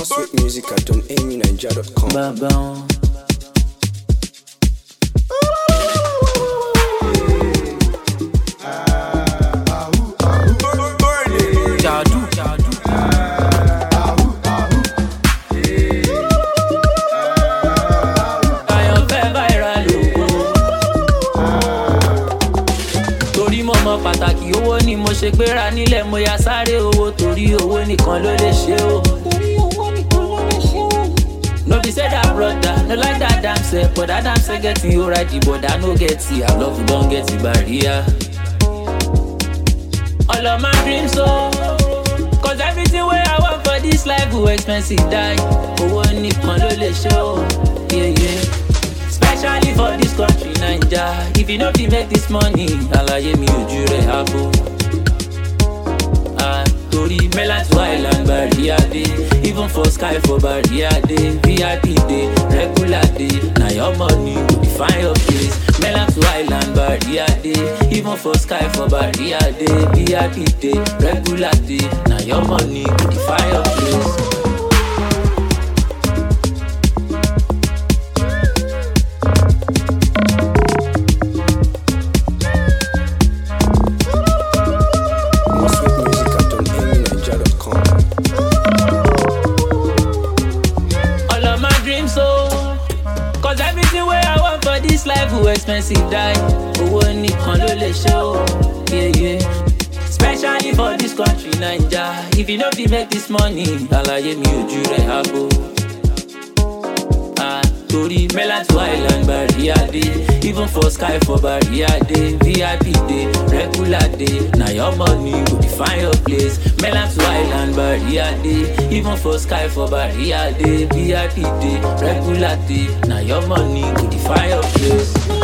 sweet music at donamyniger.com. bàbá wọn. jàdù jàdù. àyànfẹ́ viral lògùn. torí mo mọ pàtàkì owó ni mo ṣe gbéra nílẹ̀ mo ya sáré owó torí owó nìkan ló lè ṣe o. No be say that brother, no like that damn self, but that damn self get you right, but I no get it. I love you, don't get it barrier. All of my dreams, so Cause everything where I want for this life will expensive die. Owó nìkan ló lè ṣe o, yeah yeah. Especially for this country, Naija. If you no fit make this money, àlàyé mi ojú rẹ̀ àbò. Ah, torí mainland to island barrier dey even for sky for barrier dey vip dey regular dey na your money go define your place mainland to island barrier dey even for sky for barrier dey vip dey regular dey na your money go define your place. More sweet music at donamyniger.com. all of my dreams so cause everything wey i want for this life will expensive die owó nìkan ló lè ṣe o yeah, yeah. especially for this country naija if you no fit make this money àlàyé mi ojú rẹ̀ àbò. Ah, torí mainland to island barrier dey even for sky for barrier dey vip dey regular dey na your money go define your place mainland to island barrier dey even for sky for barrier dey vip dey regular dey na your money go define your place.